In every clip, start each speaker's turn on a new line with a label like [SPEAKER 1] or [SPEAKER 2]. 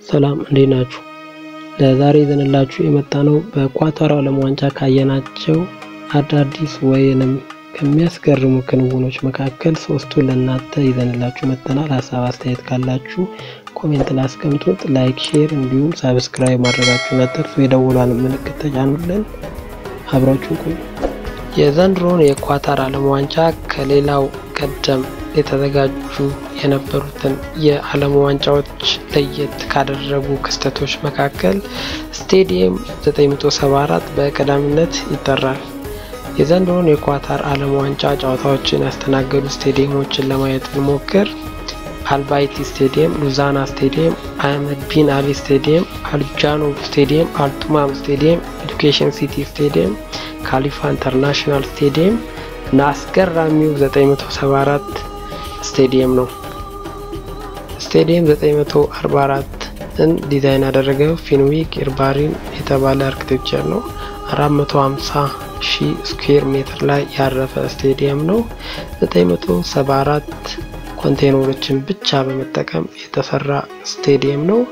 [SPEAKER 1] ሰላም እንዴት ናችሁ? ለዛሬ ይዘንላችሁ የመጣ ነው በኳታር ዓለም ዋንጫ ካየናቸው አዳዲስ ወይንም ከሚያስገርሙ ክንውኖች መካከል ሶስቱን ለእናንተ ይዘንላችሁ መጥተናል። ሀሳብ አስተያየት ካላችሁ ኮሜንት ላይ አስቀምጡት። ላይክ፣ ሼር እንዲሁም ሳብስክራይብ ማድረጋችሁን አትርሱ። የደወሏን ምልክት ተጫኑልን። አብራችሁ ቆዩ። የዘንድሮውን የኳታር ዓለም ዋንጫ ከሌላው ቀደም የተዘጋጁ የነበሩትን የዓለም ዋንጫዎች ለየት ካደረጉ ክስተቶች መካከል ስቴዲየም 974 በቀዳሚነት ይጠራል። የዘንድሮውን የኳታር ዓለም ዋንጫ ጨዋታዎችን ያስተናገዱ ስቴዲየሞችን ለማየት ብንሞክር አልባይቲ ስቴዲየም፣ ሉዛና ስቴዲየም፣ አህመድ ቢን አሊ ስቴዲየም፣ አልጃኖ ስቴዲየም፣ አልቱማም ስቴዲየም፣ ኤዱኬሽን ሲቲ ስቴዲየም፣ ካሊፋ ኢንተርናሽናል ስቴዲየም እና አስገራሚው 974 ስቴዲየም ነው። ስቴዲየም 944ን ዲዛይን ያደረገው ፊንዊክ ኢርባሪን የተባለ አርክቴክቸር ነው። 450 ሺህ ስኩዌር ሜትር ላይ ያረፈ ስቴዲየም ነው። 974 ኮንቴነሮችን ብቻ በመጠቀም የተሰራ ስቴዲየም ነው።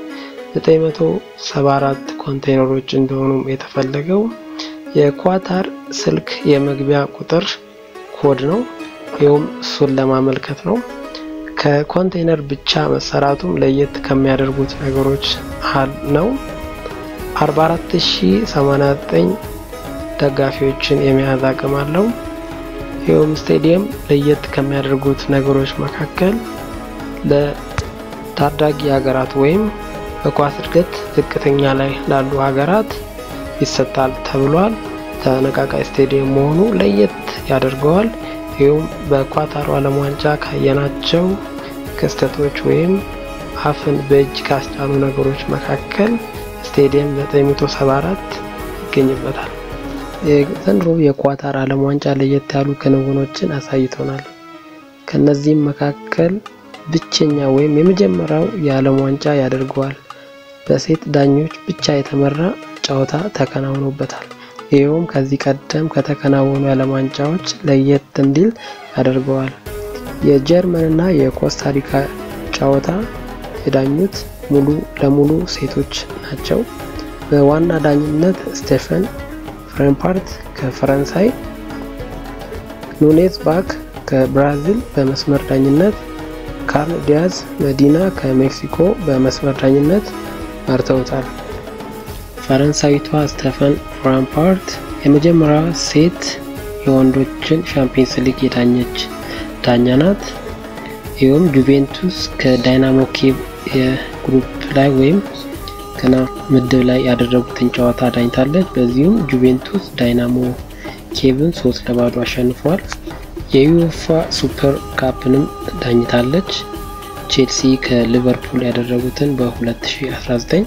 [SPEAKER 1] 974 ኮንቴነሮች እንደሆኑም የተፈለገው የኳታር ስልክ የመግቢያ ቁጥር ኮድ ነው። ይኸውም እሱን ለማመልከት ነው። ከኮንቴነር ብቻ መሰራቱም ለየት ከሚያደርጉት ነገሮች ነው። 44089 ደጋፊዎችን የመያዝ አቅም አለው። ይኸውም ስቴዲየም ለየት ከሚያደርጉት ነገሮች መካከል ለታዳጊ ሀገራት ወይም በኳስ እድገት ዝቅተኛ ላይ ላሉ ሀገራት ይሰጣል ተብሏል። ተነቃቃይ ስቴዲየም መሆኑ ለየት ያደርገዋል። ይኸውም በኳታሩ ዓለም ዋንጫ ካየናቸው ክስተቶች ወይም አፍን በእጅ ካስጫኑ ነገሮች መካከል ስቴዲየም 974 ይገኝበታል። የዘንድሮ የኳታር ዓለም ዋንጫ ለየት ያሉ ክንውኖችን አሳይቶናል። ከነዚህም መካከል ብቸኛ ወይም የመጀመሪያው የዓለም ዋንጫ ያደርገዋል። በሴት ዳኞች ብቻ የተመራ ጨዋታ ተከናውኖበታል። ይኸውም ከዚህ ቀደም ከተከናወኑ የዓለም ዋንጫዎች ለየት እንዲል ያደርገዋል። የጀርመንና የኮስታሪካ ጨዋታ የዳኙት ሙሉ ለሙሉ ሴቶች ናቸው። በዋና ዳኝነት ስቴፈን ፍሬምፓርት ከፈረንሳይ፣ ኑኔዝ ባክ ከብራዚል በመስመር ዳኝነት፣ ካርል ዲያዝ መዲና ከሜክሲኮ በመስመር ዳኝነት መርተውታል። ፈረንሳዊቷ ስቴፈን ፍራምፓርት የመጀመሪያዋ ሴት የወንዶችን ሻምፒየንስ ሊግ የዳኘች ዳኛ ናት። ይኸውም ጁቬንቱስ ከዳይናሞ ኬቭ የግሩፕ ላይ ወይም ገና ምድብ ላይ ያደረጉትን ጨዋታ ዳኝታለች። በዚሁም ጁቬንቱስ ዳይናሞ ኬቭን ሶስት ለባዶ አሸንፏል። የዩኤፋ ሱፐር ካፕንም ዳኝታለች። ቼልሲ ከሊቨርፑል ያደረጉትን በ2019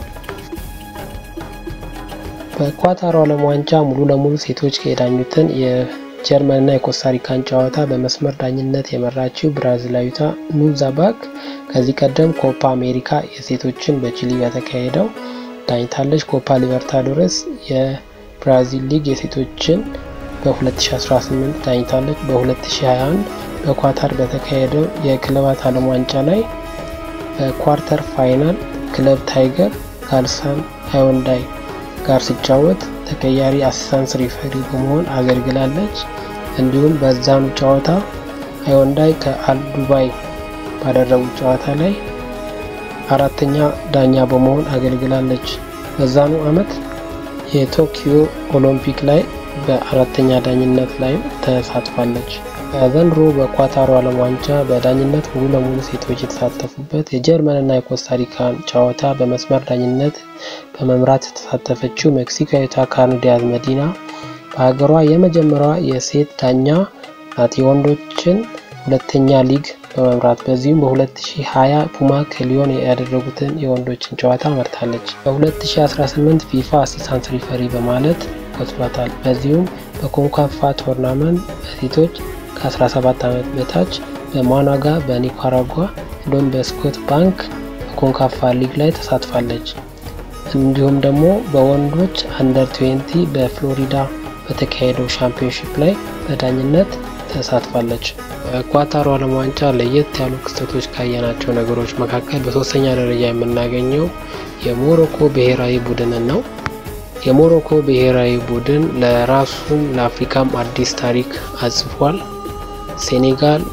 [SPEAKER 1] በኳታሩ ዓለም ዋንጫ ሙሉ ለሙሉ ሴቶች የዳኙትን የጀርመንና የኮስታሪካን ጨዋታ በመስመር ዳኝነት የመራችው ብራዚላዊቷ ኑዛ ባክ ከዚህ ቀደም ኮፓ አሜሪካ የሴቶችን በቺሊ በተካሄደው ዳኝታለች። ኮፓ ሊበርታዶረስ የብራዚል ሊግ የሴቶችን በ2018 ዳኝታለች። በ2021 በኳታር በተካሄደው የክለባት ዓለም ዋንጫ ላይ በኳርተር ፋይናል ክለብ ታይገር ከአልሳን ሃይወንዳይ ጋር ሲጫወት ተቀያሪ አሲስታንስ ሪፈሪ በመሆን አገልግላለች። እንዲሁም በዛኑ ጨዋታ ሃይወንዳይ ከአልዱባይ ባደረጉት ጨዋታ ላይ አራተኛ ዳኛ በመሆን አገልግላለች። በዛኑ ዓመት የቶኪዮ ኦሎምፒክ ላይ በአራተኛ ዳኝነት ላይም ተሳትፋለች። በዘንድሮ በኳታሩ ዓለም ዋንጫ በዳኝነት ሙሉ ለሙሉ ሴቶች የተሳተፉበት የጀርመንና የኮስታሪካን ጨዋታ በመስመር ዳኝነት በመምራት የተሳተፈችው ሜክሲካዊቷ ካርል ዲያዝ መዲና በሀገሯ የመጀመሪያዋ የሴት ዳኛ ናት። የወንዶችን ሁለተኛ ሊግ በመምራት በዚሁም በ2020 ፑማ ከሊዮን ያደረጉትን የወንዶችን ጨዋታ መርታለች። በ2018 ፊፋ አሲስታንስ ሪፈሪ በማለት ወስዷታል። በዚሁም በኮንካፋ ቶርናመንት በሴቶች ከ17 ዓመት በታች በማናጋ በኒካራጓ እንዲሁም በስኮት ባንክ በኮንካፋ ሊግ ላይ ተሳትፋለች። እንዲሁም ደግሞ በወንዶች አንደር 20 በፍሎሪዳ በተካሄደው ሻምፒዮንሺፕ ላይ በዳኝነት ተሳትፋለች። በኳታሩ ዓለም ዋንጫ ለየት ያሉ ክስተቶች ካየናቸው ነገሮች መካከል በሶስተኛ ደረጃ የምናገኘው የሞሮኮ ብሔራዊ ቡድንን ነው። የሞሮኮ ብሔራዊ ቡድን ለራሱም ለአፍሪካም አዲስ ታሪክ አጽፏል። ሴኔጋል፣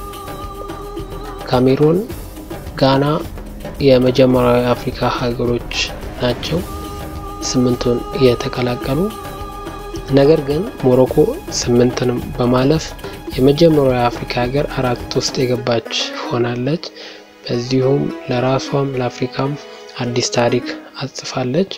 [SPEAKER 1] ካሜሮን፣ ጋና የመጀመሪያው የአፍሪካ ሀገሮች ናቸው ስምንቱን የተቀላቀሉ። ነገር ግን ሞሮኮ ስምንትንም በማለፍ የመጀመሪያው የአፍሪካ ሀገር አራት ውስጥ የገባች ሆናለች። በዚሁም ለራሷም ለአፍሪካም አዲስ ታሪክ አጽፋለች።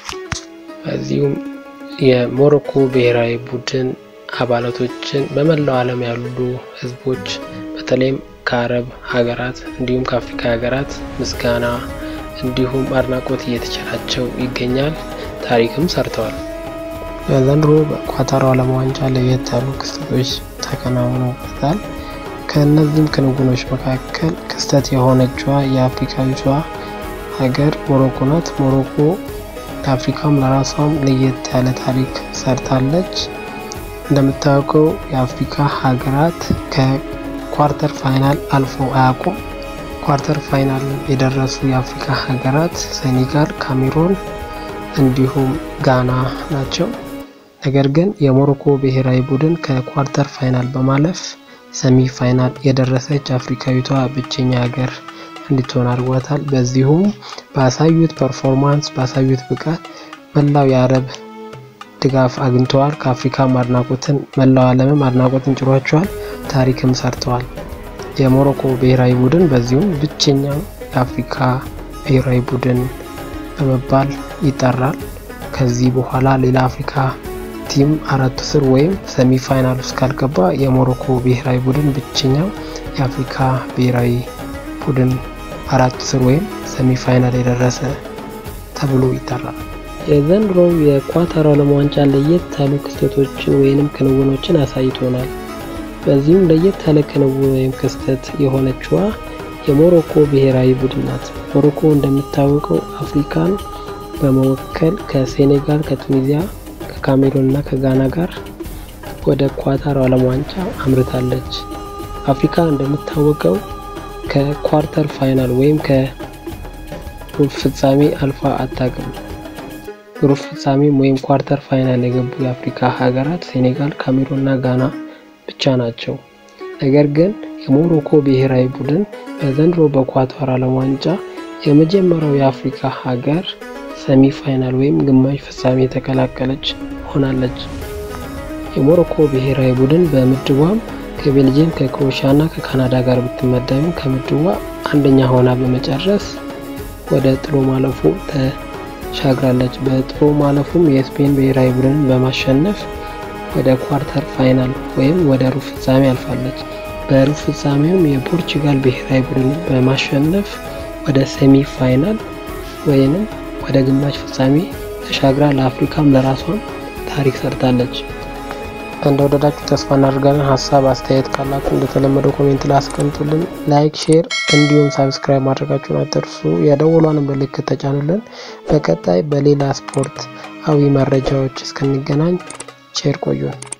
[SPEAKER 1] በዚሁም የሞሮኮ ብሔራዊ ቡድን አባላቶችን በመላው ዓለም ያሉ ሕዝቦች በተለይም ከአረብ ሀገራት እንዲሁም ከአፍሪካ ሀገራት ምስጋና እንዲሁም አድናቆት እየተቸራቸው ይገኛል። ታሪክም ሰርተዋል። በዘንድሮ በኳታሩ ዓለም ዋንጫ ለየት ያሉ ክስተቶች ተከናውነውበታል። ከእነዚህም ክንውኖች መካከል ክስተት የሆነችዋ የአፍሪካዊቷ ሀገር ሞሮኮ ናት። ሞሮኮ ለአፍሪካም ለራሷም ለየት ያለ ታሪክ ሰርታለች። እንደምታውቀው የአፍሪካ ሀገራት ከኳርተር ፋይናል አልፎ አያውቁም። ኳርተር ፋይናል የደረሱ የአፍሪካ ሀገራት ሴኔጋል፣ ካሜሮን እንዲሁም ጋና ናቸው። ነገር ግን የሞሮኮ ብሔራዊ ቡድን ከኳርተር ፋይናል በማለፍ ሰሚ ፋይናል የደረሰች አፍሪካዊቷ ብቸኛ ሀገር እንድትሆን አድርጓታል። በዚሁም ባሳዩት ፐርፎርማንስ ባሳዩት ብቃት መላው የአረብ ድጋፍ አግኝተዋል። ከአፍሪካም አድናቆትን መላው ዓለምም አድናቆትን ጭሯቸዋል። ታሪክም ሰርተዋል። የሞሮኮ ብሔራዊ ቡድን በዚሁም ብቸኛው የአፍሪካ ብሔራዊ ቡድን በመባል ይጠራል። ከዚህ በኋላ ሌላ አፍሪካ ቲም አራቱ ስር ወይም ሰሚ ፋይናል ውስጥ ካልገባ የሞሮኮ ብሔራዊ ቡድን ብቸኛው የአፍሪካ ብሔራዊ ቡድን አራቱ ስር ወይም ሰሚ ፋይናል የደረሰ ተብሎ ይጠራል። የዘንድሮው የኳታር ዓለም ዋንጫ ለየት ያሉ ክስተቶችን ወይንም ክንውኖችን አሳይቶናል። በዚህም ለየት ያለ ክንውን ወይም ክስተት የሆነችዋ የሞሮኮ ብሔራዊ ቡድን ናት። ሞሮኮ እንደሚታወቀው አፍሪካን በመወከል ከሴኔጋል፣ ከቱኒዚያ፣ ከካሜሩን እና ከጋና ጋር ወደ ኳታር ዓለም ዋንጫ አምርታለች። አፍሪካ እንደሚታወቀው ከኳርተር ፋይናል ወይም ከሩብ ፍጻሜ አልፋ አታውቅም። ሩብ ፍጻሜም ወይም ኳርተር ፋይናል የገቡ የአፍሪካ ሀገራት ሴኔጋል፣ ካሜሩን እና ጋና ብቻ ናቸው። ነገር ግን የሞሮኮ ብሔራዊ ቡድን በዘንድሮ በኳታር ዓለም ዋንጫ የመጀመሪያው የአፍሪካ ሀገር ሰሚ ፋይናል ወይም ግማሽ ፍጻሜ የተቀላቀለች ሆናለች። የሞሮኮ ብሔራዊ ቡድን በምድቧም ከቤልጅየም ከክሮኤሺያ እና ከካናዳ ጋር ብትመደብም ከምድቧ አንደኛ ሆና በመጨረስ ወደ ጥሎ ማለፉ ተሻግራለች። በጥሎ ማለፉም የስፔን ብሔራዊ ቡድንን በማሸነፍ ወደ ኳርተር ፋይናል ወይም ወደ ሩብ ፍጻሜ አልፋለች። በሩብ ፍጻሜውም የፖርቹጋል ብሔራዊ ቡድን በማሸነፍ ወደ ሴሚ ፋይናል ወይንም ወደ ግማሽ ፍጻሜ ተሻግራ ለአፍሪካም ለራሷም ታሪክ ሰርታለች። እንደወደዳችሁ ተስፋ እናደርጋለን። ሀሳብ አስተያየት ካላችሁ እንደተለመደው ኮሜንት ላይ አስቀምጡልን። ላይክ፣ ሼር እንዲሁም ሳብስክራይብ ማድረጋችሁን አትርሱ። የደወሏን ምልክት ተጫኑልን። በቀጣይ በሌላ ስፖርት አዊ መረጃዎች እስክንገናኝ ቼር ቆዩን።